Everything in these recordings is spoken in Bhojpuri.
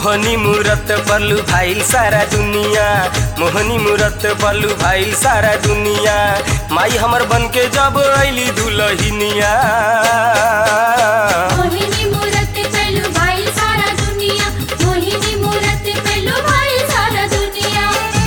मोहनी मूरत बलू भाईल सारा दुनिया मोहनी मूरत बलू भाईल सारा दुनिया माई हमर बन के जब अली दुलहिनिया मोहिनी मूरत पेलू भाई सारा दुनिया मोहिनी मूरत पेलू भाई सारा दुनिया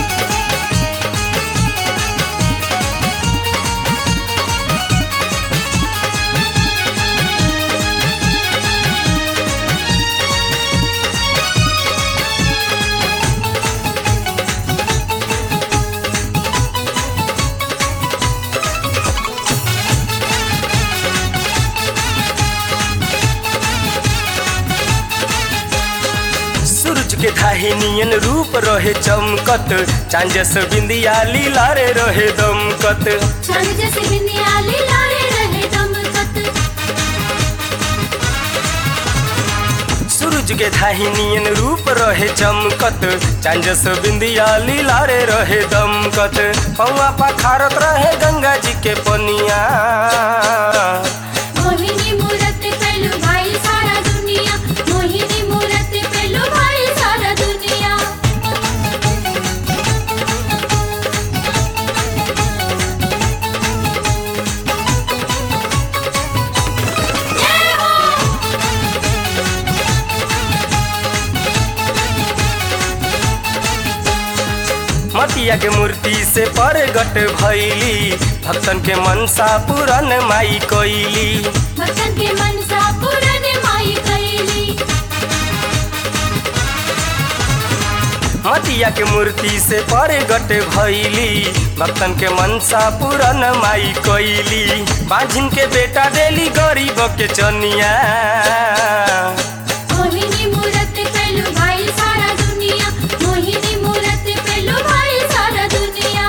सूरज के धाही नियन रूप रहे चमकत चांजस बिंदिया लीला रे रहे दमकत छन जैसे बिंदियाली लारे रहे दमकत सूरज के धाही नियन रूप रहे चमकत चांजस बिंदिया लीला रे रहे दमकत पौआ पखारत रहे गंगा जी के पनिया मोहिनी मूरत पेलू भाई सारा दुनिया मोहिनी मूरत पेलू भाई सारा दुनिया जय हो मटिया के मूर्ति से परगट भैली भक्तन के मनसा पूरन माई कैली भक्तन के मनसा पूरन माई कैली मटिया के मूर्ति से परगट भैली भक्तन के मनसा पूरन माई कैली बाझिन के बेटा देली गरीब के चनिया मोहिनी मूरत पेलू भाई सारा दुनिया मोहिनी मूरत पेलू भाई सारा दुनिया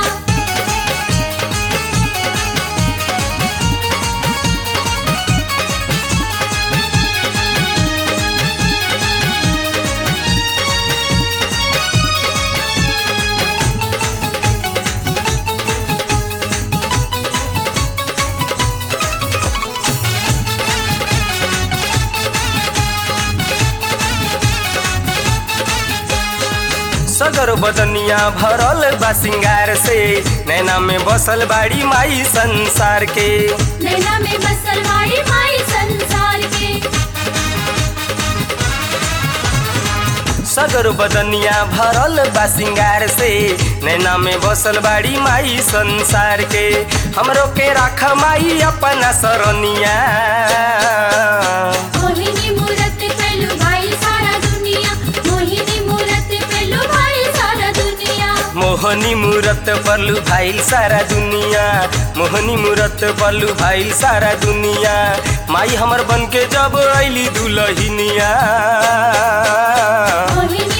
सगर बदनिया भरल बा सिंगार से नैना में बसल बाड़ी माई संसार के नैना में बसल माई माई संसार के सगर बदनिया भरल बा सिंगार से नैना में बसल बाड़ी माई संसार के हमरो के राख माई अपना सरनिया मोहिनी मूरत पेलू भाई सारा दुनिया मोहिनी मूरत पेलू भाई सारा दुनिया मोहनी मूरत बलू भाईल सारा दुनिया मोहनी मूरत बलू भाईल सारा दुनिया माई हमर बन के जब अली दुलहिनिया मोहिनी